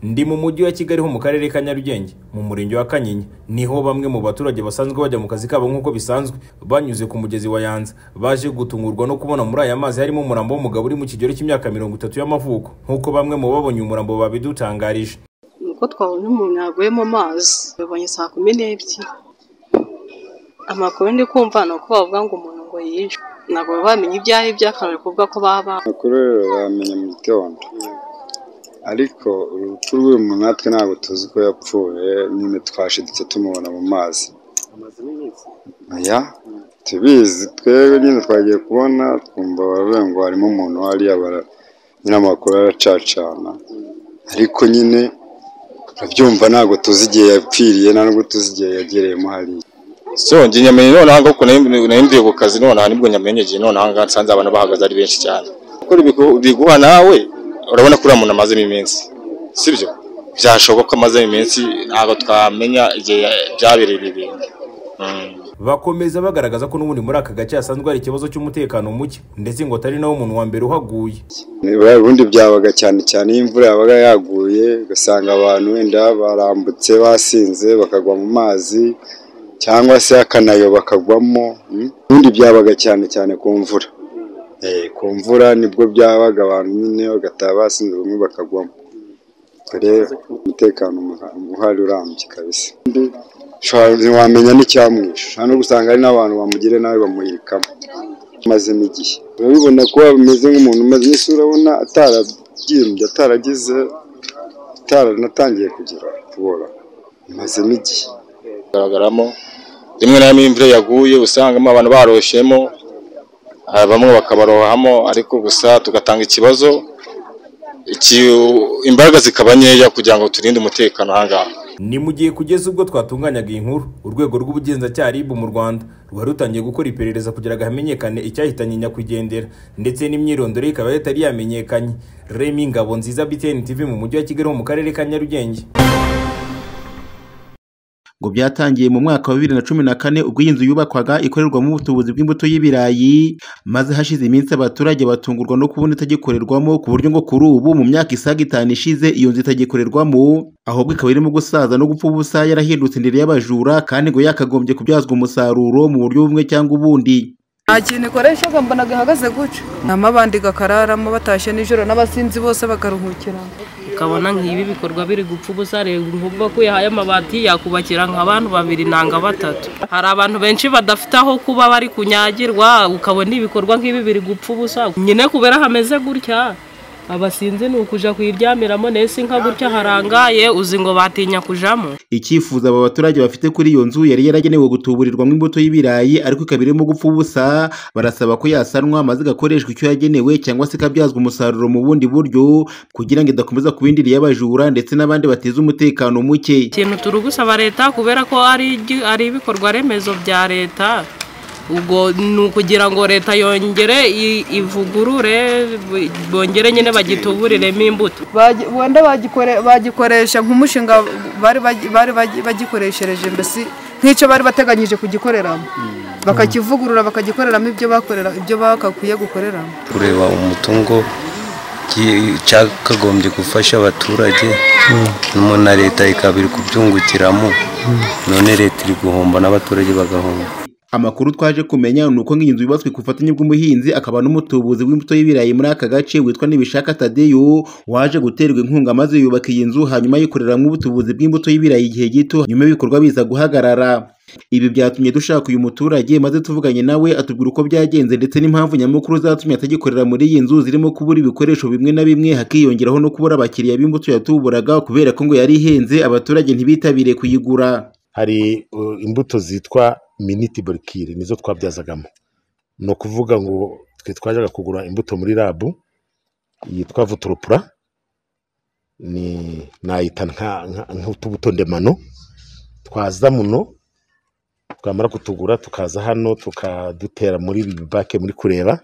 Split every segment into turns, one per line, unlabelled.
ndi mu mujyi wa kigali ho mu karere ka nyarugenge mu murenge wa kanyinya niho bamwe mu baturage basanzwe bajya mu kazi kabo nk'uko bisanzwe banyuze ku mugezi wa yanza baje gutungurwa no kubona muri aya mazi harimo umurambo w'umugabo uri mu kigero cy'imyaka mirongo itatu y'amavuko nk'uko bamwe mu babonye umurambo babidutangarije
nuko twabona umuntu yaguye mu mazi babonye saa kumi n'ebyiri amakuru ndi kumva ni uko bavuga ngo umuntu ngo yishwe ntabwo baba bamenya ibyo ari byo akaba bari kuvuga ko baba
amakuru rero bamenya mu gitondo ariko urupfu rw'uyu muntu natwe ntabwo tuzi ko yapfuye nyine twashidutse tumubona mu mazi aya tubizi twebwe nyine twagiye kubona twumva baravuga ngo harimo umuntu hariya bara nyine amakuru aracacana ariko nyine turabyumva ntabwo tuzi igihe yapfiriye nta nubwo tuzi igihe yagereyemo hariya
so njye nyamenye nonaha kuko nahinduye ku kazi nonaha nibwo nyamenye igihe nonaha ngaha nsanze abantu bahagaze ari benshi cyane kuko bigu- biguha nawe urabona ko uriya muntu amazemo iminsi sibyo byashoboka ko amazemo iminsi ntabwo twamenya igihe ya- byabereye ibi bintu Mm.
bakomeza bagaragaza ko n'ubundi muri aka gace hasanzwe hari ikibazo cy'umutekano muke ndetse ngo atari nawe muntu wa mbere uhaguye
Buriya ubundi byabaga cyane cyane iyo imvura yabaga yaguye ugasanga abantu wenda barambutse basinze bakagwa mu mazi cyangwa se akanayo bakagwamo mm. ubundi byabaga cyane cyane ku mvura Eh, ku mvura nibwo byabaga abantu nyine bagataha basinze bamwe bakagwamo Ubwo rero umutekano muha- uhari urambye kabisa Undi ushobora- ntiwamenya n'icyamwishe nta no gusanga hari n'abantu bamugire nawe bamuhirikamo amazemo igihe urabibona ko ameze nk'umuntu umaze iminsi urabona atarabyimbye ataragize ataranatangiye kugira kubora amazemo igihe
kugaragaramo rimwe na rimwe iyo imvura yaguye usangamo abantu baroshyemo ah, bamwe bakabarohamo ariko gusa tugatanga ikibazo iki- imbaraga zikaba nkeya kugira ngo turinde umutekano ahangaha
ni mu gihe kugeza ubwo twatunganyaga iyi nkuru urwego rw'ubugenzacyaha RIB mu rwanda rwari rutangiye gukora iperereza kugira ngo hamenyekane icyahitanye nyakwigendera ndetse n'imyirondoro ye ikaba yatari yamenyekanye remi ngabo nziza btn tv mu mujyi wa kigali ho mu karere ka nyarugenge
ngo byatangiye mu mwaka wa bibiri na cumi na kane ubwo iyi nzu yubakwaga ikorerwamo ubutubuzi bw'imbuto y'ibirayi maze hashize iminsi abaturage batungurwa no kubona itagikorerwamo ku buryo ngo kuri ubu mu myaka isaga itanu ishize iyo nzu itagikorerwamo ahubwo ikaba irimo gusaza no gupfa ubusa yarahindutse indiri y'abajura kandi ngo yakagombye kubyazwa umusaruro mu buryo bumwe cyangwa ubundi
nta kintu ikoresha mbona gahagaze gutya nama abandi gakararamo batashye nijoro n'abasinzi bose bakaruhukiramo
ukabona nk'ibi bikorwa biri gupfa ubusa reba ukuvuga ko yahaye amabati yakubakira nk'abantu babiri nanga batatu hari abantu benshi badafite aho kuba bari kunyagirwa ukabona ibikorwa nk'ibi biri gupfa ubusa nyine kubera hameze gutya abasinzi ni ukuja kuyiryamiramo nese inka gutya harangaye uzi ngo batinya kujamo
icyifuzo aba baturage bafite kuri iyo nzu yari yaragenewe gutuburirwamo imbuto y'ibirayi ariko ikaba irimo gupfa ubusa barasaba ko yasanwa maze igakoreshwa icyo yagenewe cyangwa se ikabyazwa umusaruro mu bundi buryo kugira ngo idakomeza kuba indiri y'abajura ndetse n'abandi bateza umutekano muke
ikintu turi gusaba leta kubera ko ari igi- ari ibikorwa remezo bya leta ubwo ni ukugira ngo leta yongere i- ivugurure b- bongere nyine bagituburiremo imbuto
Bagi- wenda bagikore- bagikoresha nk'umushinga bari bagi- bari bagi- bagikoreshereje mbese nk'icyo bari bateganyije kugikoreramo bakakivugurura bakagikoreramo ibyo bakorera ibyo bakakwiye gukoreramo
kureba umutungo gi- cyakagombye gufasha abaturage no na leta ikaba iri kubyungukiramo none leta iri guhomba n'abaturage bagahomba
amakuru twaje kumenya ni uko nk'inzu yubatswe ku bufatanye bw'umuhinzi akaba n'umutubuzi w'imbuto y'ibirayi muri aka gace witwa Nibishaka Tadeyo waje guterwa inkunga maze yubaka iyi nzu hanyuma yikoreramo ubutubuzi bw'imbuto y'ibirayi igihe gito nyuma y'ibikorwa biza guhagarara ibi byatumye dushaka uyu muturage maze tuvuganye nawe atubwira uko byagenze ndetse n'impamvu nyamukuru zatumye atagikorera muri iyi nzu zirimo kubura ibikoresho bimwe na bimwe hakiyongeraho no kubura abakiriya b'imbuto yatuburaga kubera ko ngo yari ihenze abaturage ntibitabire kuyigura
hari uh, imbuto zitwa miniti borikire nizo twabyazagamo ni ukuvuga ngo twe twajyaga kugura imbuto muri rabu yitwa vuturopura ni nayita nka- nka- nk'utubuto ndemano twaza muno twamara kutugura tukaza hano tukadutera muri bibake muri kureba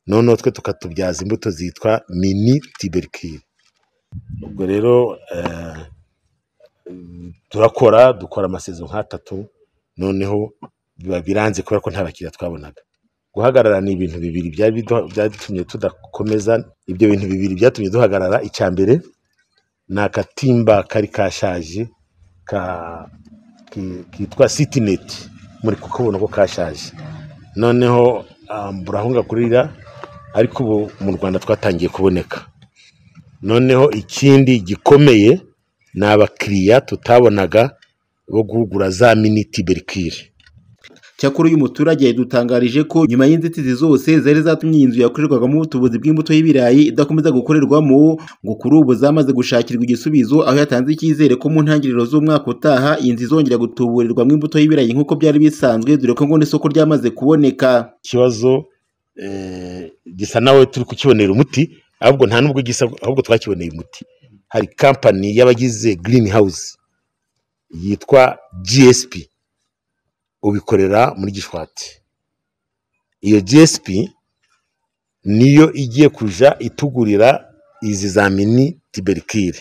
noneho twe tukatubyaza imbuto zitwa mini tiberikire ubwo rero eh, turakora dukora amasezo nk'atatu noneho biba biranze kubera ko nta bakiriya twabonaga guhagarara ni ibintu bibiri byari biduha- byatumye tudakomeza ibyo bintu bibiri byatumye duhagarara icya mbere
ni akatimba kari kashaje ka- ki- kitwa sitineti muri kukabona ko kashaje noneho ah, burahunga kurira ariko ubu mu rwanda twatangiye kuboneka noneho ikindi gikomeye ni abakiriya tutabonaga bo guhugura za miniti berikire
cyakora uyu muturage yadutangarije ko nyuma y'inzitizi zose zari zatumye iyi nzu yakorerwagamo ubutubuzi bw'imbuto y'ibirayi idakomeza gukorerwamo ngo kuri ubu zamaze gushakirwa igisubizo aho yatanze icyizere ko mu ntangiriro z'umwaka utaha iyi nzu izongera gutuburirwamo imbuto y'ibirayi nk'uko byari bisanzwe dore ko ngo n'isoko ryamaze kuboneka
ikibazo eh, gisa nawe turi kukibonera umuti ahubwo nta nubwo gisa ahubwo twakiboneye umuti hari kampani y'abagize girini hawuzi yitwa gsp ubikorera muri gishwati iyo gsp niyo igiye kuja itugurira izi za mini tiberikire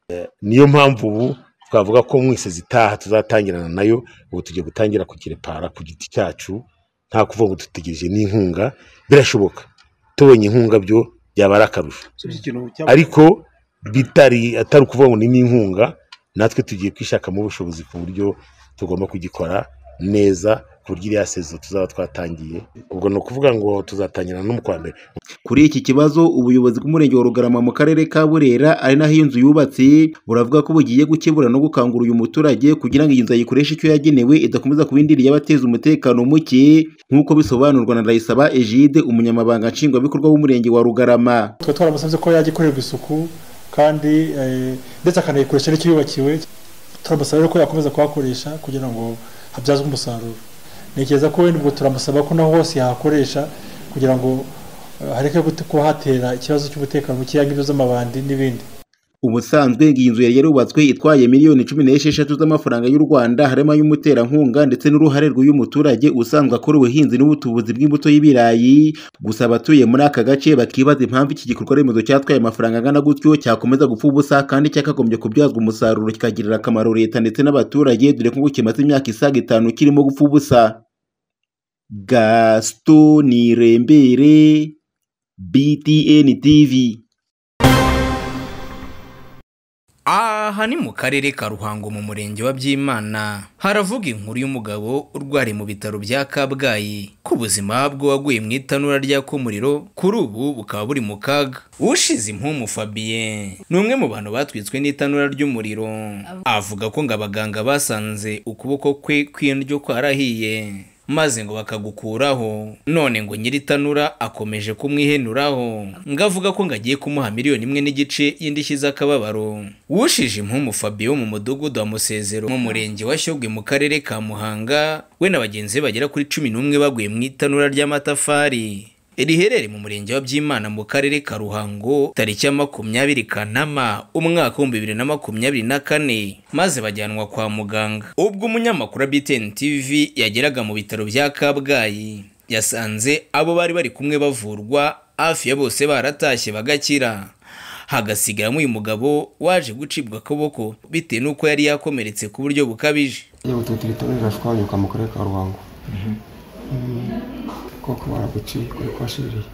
Eh, niyo mpamvu ubu twavuga ko mwese zitaha tuzatangirana nayo ubu tugiye gutangira kugirepara ku giti cyacu nta kuvuga ngo dutegereje n'inkunga birashoboka tubonye inkunga byo byaba ari akarusho ariko bitari atari ukuvuga ngo ni n'inkunga natwe tugiye kwishakamo ubushobozi ku buryo tugomba kugikora neza ku buryo iriya sezo tuzaba twatangiye ubwo ni ukuvuga ngo tuzatangira no mu kwa mbere
Kuri iki kibazo ubuyobozi bw'umurenge wa Rugarama mu karere ka Burera ari naho iyo nzu yubatse buravuga ko bugiye gukebura no gukangura uyu muturage kugira ngo iyi nzu ayikoreshe icyo yagenewe idakomeza kuba indiri y'abateza umutekano muke nk'uko bisobanurwa na Rayisaba Egide umunyamabanga nshingwabikorwa w'umurenge wa Rugarama
twe twaramusabye ko yajya ikorerwa isuku kandi eh, ndetse akanayikoresha n'icyo yubakiwe turamusaba rero ko yakomeza kuhakoresha kugira ngo habyazwe umusaruro ntekereza ko wenda ubwo turamusaba ko naho hose yahakoresha kugira ngo eh, hareke gute- kuba hatera ikibazo cy'umutekano mukeya nk'ibyo z'amabandi n'ibindi
Ubusanzwe ngo iyi nzu yari yarubatswe itwaye miliyoni cumi n'esheshatu z'amafaranga y'u Rwanda harimo ay'umuterankunga ndetse n'uruhare rw'uyu muturage usanzwe akora ubuhinzi n'ubutubuzi bw'imbuto y'ibirayi gusa abatuye muri aka gace bakibaza impamvu iki gikorwa remezo cyatwaye amafaranga angana gutyo cyakomeza gupfa ubusa kandi cyakagombye kubyazwa umusaruro kikagirira akamaro leta ndetse n'abaturage dore ko ngo kimaze imyaka isaga itanu kirimo gupfa ubusa Gaston Nirembere BTN TV
Aha ni mu karere ka Ruhango mu murenge wa Byimana. Haravuga inkuru y'umugabo urwariye mu bitaro bya Kabgayi ko ubuzima bwe waguye mu itanura ryaka umuriro kuri ubu bukaba buri mu kaga. Ushize impumu Fabien ni umwe mu bantu batwitswe n'itanura ry'umuriro. Avuga ko ngo abaganga basanze ukuboko kwe kw'indyo kwarahiye. maze ngo bakagukuraho none ngo nyiritanura akomeje kumwihenuraho ngo avuga ko ngo agiye kumuha miliyoni imwe n'igice y'indishyi z'akababaro wushije impumu fabio mu mudugudu wa musezero mu murenge wa shyogwe mu karere ka muhanga we na bagenzi be bagera kuri cumi n'umwe baguye mu itanura ry'amatafari riherereye mu murenge wa byimana mu karere ka ruhango tariki ya makumyabiri kanama umwaka w'ibihumbi bibiri na makumyabiri na kane maze bajyanwa kwa muganga ubwo umunyamakuru wa btn tv yageraga mu bitaro bya kabgayi yasanze abo bari bari kumwe bavurwa hafi ya bose baratashye bagakira hagasigaramo uyu mugabo waje gucibwa akaboko bitewe n'uko yari yakomeretse ku buryo bukabije
iyo bututiritiro rirashwanyuka mu karere ka ruhango koko baraguciye kuri kwashiririye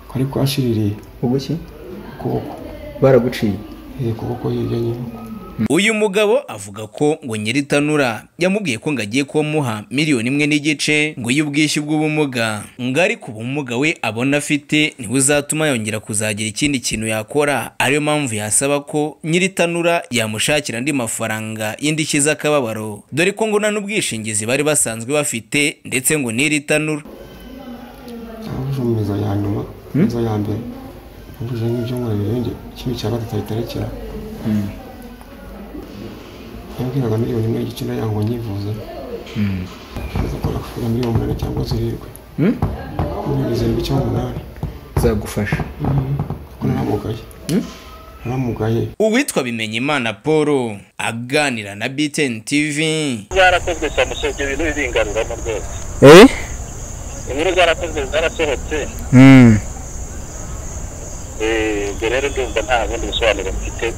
kuri kwashiririye ubuki ukuboko baraguciye eh kuboko hirya nyine
uyu mugabo avuga ko ngo nyiritanura yamubwiye ko ngo agiye kumuha miliyoni imwe n'igice ngo y'ubwishyu bw'ubumuga ngo ariko ubumuga we abona afite ntibuzatuma yongera kuzagira ikindi kintu yakora ariyo mpamvu yasaba ko nyiritanura yamushakira andi mafaranga y'indishyi z'akababaro dore ko ngo nta n'ubwishingizi bari basanzwe bafite ndetse ngo n'iritanura
cyangwa imizo ya nyuma imizo ya mbere yujuje nk'ibyumweru birenze kimwe cya gatatu bitarekera yambwiraga miliyoni imwe y'igice nayo ngo nyivuze nza gukora kuri miliyoni umunani cyangwa zirindwi miliyoni zirindwi cyangwa umunani zagufasha kuko naramugaye naramugaye
uwitwa bimenyimana paul aganira na btn tv
zarakozwe samuso ibyo bintu biringaruramo rwose inkuru zarakozwe zarasohotse eh, ubwo rero ndumva nta bundi busobanuro mfite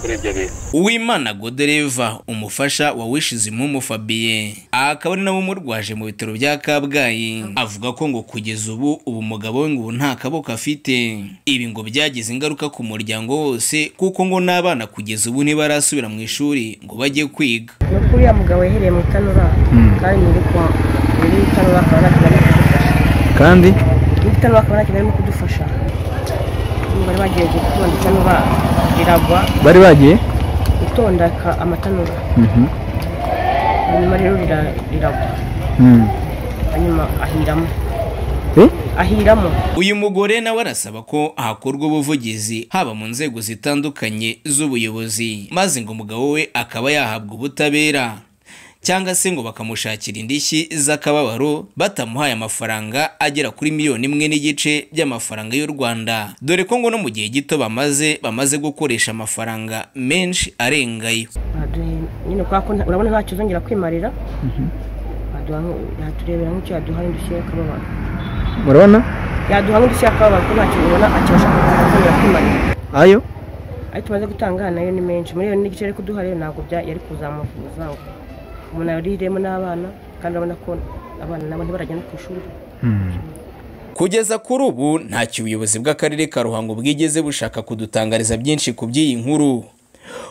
kuri ibyo bintu
uwimana godereva umufasha wa wishizumumu fabiye akaba ari nawe umurwaje mu bitaro bya kabgayi avuga ko ngo kugeza ubu ubu mugabo we ngo ubu nta kaboko afite ibi ngo byagize ingaruka ku muryango wose kuko ngo n'abana kugeza ubu ntibarasubira mu ishuri ngo bajye kwiga
ni ukuri uriya mugabo yahereye mu itanura kandi nyiri kwa nyiri itanura akaba nta kintu arimo kudufasha
kandi
nyiri itanura akaba nta kintu arimo kudufasha bari bagiye gutonda itanura riragwa
bari bagiye
gutonda ka- amatanura
Mhm.
hanyuma rero rira- riragwa
Mm.
hanyuma ahiramo
Eh?
ahiramo
uyu mugore nawe arasaba ko hakorwa ubuvugizi haba mu nzego zitandukanye z'ubuyobozi maze ngo umugabo we akaba yahabwa ubutabera cyangwa se ngo bakamushakira indishyi z'akababaro batamuhaye amafaranga agera kuri miliyoni imwe n'igice by'amafaranga y'u Rwanda dore ko ngo no mu gihe gito bamaze bamaze gukoresha amafaranga menshi arengayo
Baduhe- nyine kubera ko nta- urabona ntacyo uzongera kwimarira baduha nk- yaturebera nk'icyo yaduha n'udushyireho akababaro
murabona
yaduha nk'udushyireho akababaro ko ntacyo ubona akibasha kuzongera kwimarira
ayo
ayo tumaze gutanga nayo ni menshi miliyoni n'igice ariko kuduha rero ntabwo bya- yari kuzamuvuza ngo umuntu yariremo n'abana kandi urabona ko abana nabo ntibarajya no ku ishuri
Kugeza kuri ubu ntacyo ubuyobozi bw'akarere ka Ruhango bwigeze bushaka kudutangariza byinshi ku by'iyi nkuru.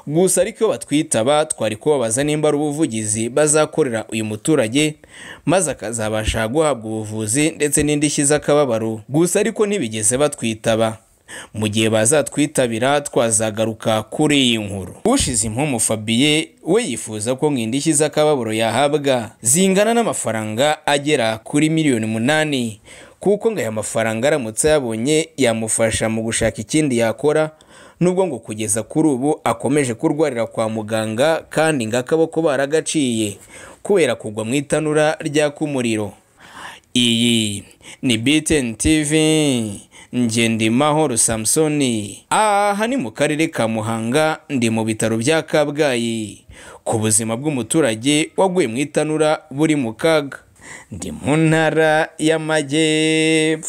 Gusa ariko iyo batwitaba twari kubabaza nimba ari ubuvugizi bazakorera uyu muturage maze akazabasha guhabwa ubuvuzi ndetse n'indishyi z'akababaro. Gusa ariko ntibigeze batwitaba. Mu gihe bazatwitabira twazagaruka kuri iyi nkuru. Ushize impumu Fabien we yifuza ko ngo indishyi z'akababaro yahabwa zingana n'amafaranga agera kuri miliyoni umunani kuko ngo aya mafaranga aramutse yabonye yamufasha mu gushaka ikindi yakora nubwo ngo kugeza kuri ubu akomeje kurwarira kwa muganga kandi ngo akaboko baragaciye kubera kugwa mu itanura ryaka umuriro iyi ni btn tv ngendimahoro samusoni aha ni mu karere ka muhanga ndi mu bitaro bya kabgayi ku buzima bw'umuturage waguye mu itanura buri mu kaga ndi mu ntara y'amajyepfo